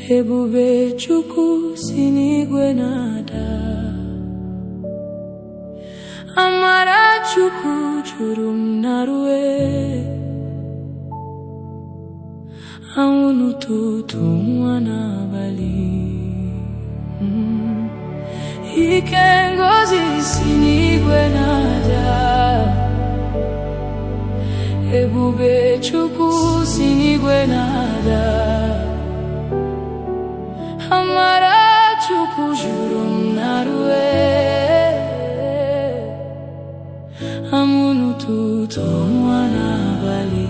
ebube Chukwu si n'igwe na-ada amara Chukwu juru m na rue anwụ n'ụtụtụ nwa n'abalị Mm. ike ngozi si n'igwe na-ada ebube Chukwu si n'igwe na-ada amara Chukwu juru m na rue anwụ n'ụtụtụ nwa n'abalị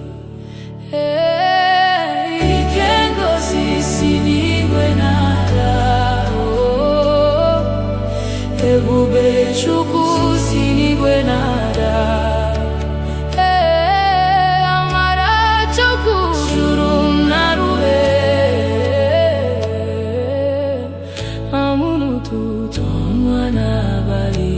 Ee, ike ngozi si n'igwe na-ada oh, ebube Chukwu si n'igwe na-ada Ee, amara Chukwu juru m na rue anwụ n'ụtụtụ ọnwa n'abalị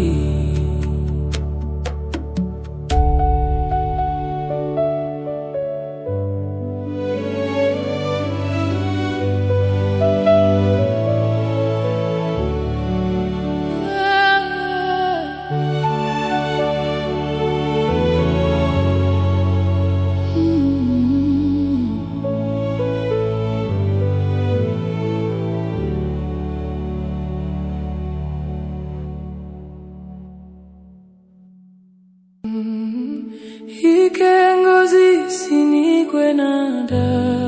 Ike ngozi si n'igwe na-ada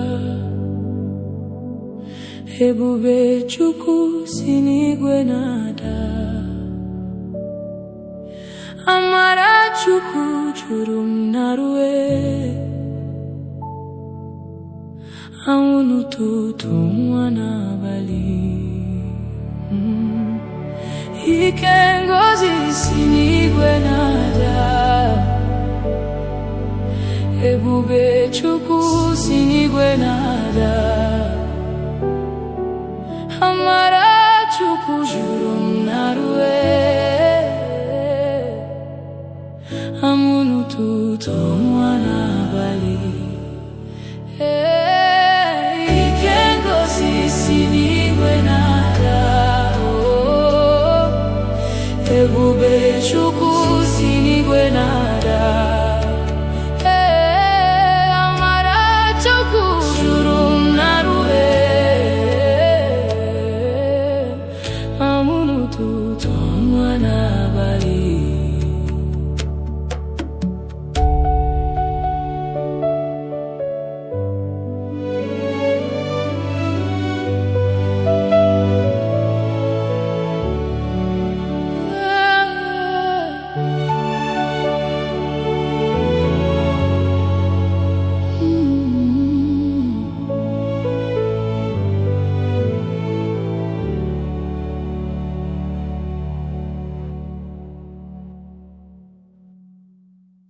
ebube Chukwu si n'igwe na-ada amara Chukwu juru m na rue anwụ n'ụtụtụ nwa n'abalị Mm. ike ngozi si n'igwe na-ada ebube Chukwu si n'igwe na-ada amara Chukwu juru m na rue anwụ n'ụtụtụ nwa n'abalị Ee.